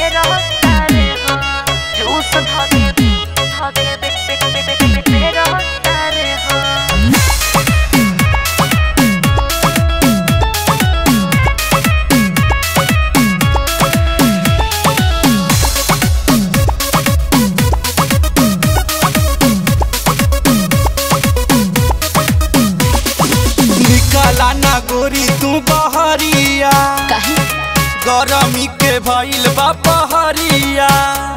Juice धके धके पे पे पे पे पे पे रहता रे हो निकाला ना गोरी तू बहरिया काहे गरमी के भइल बा पहरिया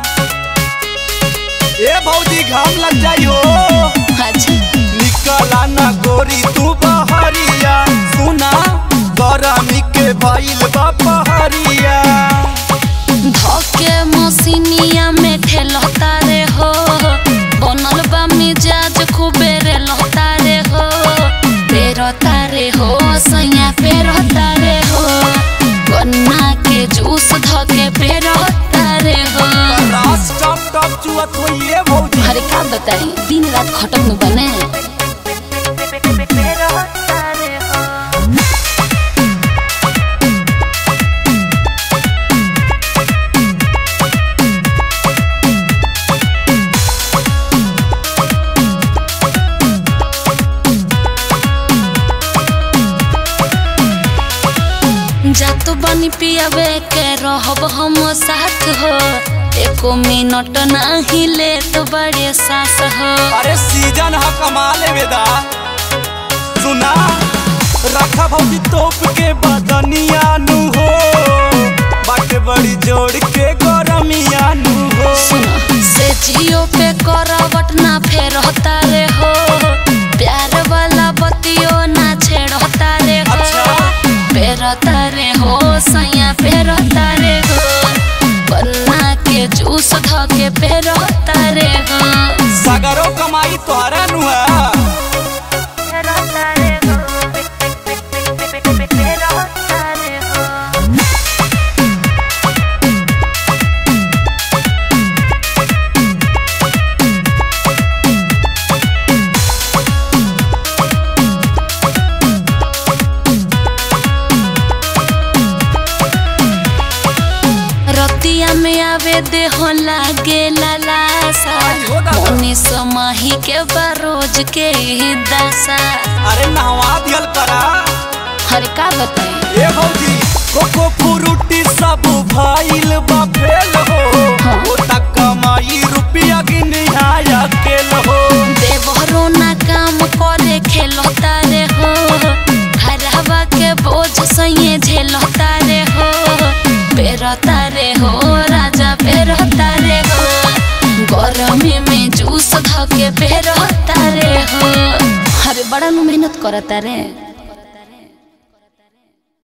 ए भौजी घाम लग जाई हो अच्छा निकाला ना गोरी तू बहरिया सुना गरमी के भइल बा पहरिया धके मसीनिया में ठेलता रे हो बनल बा मिजाज खूबे रे लहता रे हो पेरता रे हो सैया पेरता रे हो गन्ना के जूस धके पेरता रे हो रास टप टप चुअत होइए भौजी अरे का बताई दिन रात खटक में बने पे पे पे पे रहता रे हो जातो बनी पियावे के रहब हम साथ हो एको मिनट नाही ले तो बड़े सास हो अरे सीजन ह कमाले वेदा सुना रखा भौजी तोप के बदनिया नु हो बाटे बड़ी जोड़ के गरमिया नु हो सुनो से जियो पे करवट ना फेर होता रे हो प्यार वाला बतियो ना छेड़ होता रे हो अच्छा। पेरता रे हो सैया पेरता रे हो बन्ना के जूस धके पेरता रे हो सागरो कमाई तोहरा नु है रहता रे हो पे पे पे पे पे पे पे रहता रे हो रतिया में आवे देह लागे लालासा आयो दादा। मोनी समाही के बरोज के ही दासा अरे नहवा दियल करा हर का बताई ए भौजी कोको फ्रूटी सब भइल बा फेल हो हाँ। ओ तक कमाई रुपया गिनिया केल हो देवरो ना काम करे खेलता रे हो हरावा के बोझ सही झेलता रे हो पेरता रे हो राजा पेरता रे हो गरमी में जूस धके पेरता रे हो अरे बड़ा नु मेहनत करता रे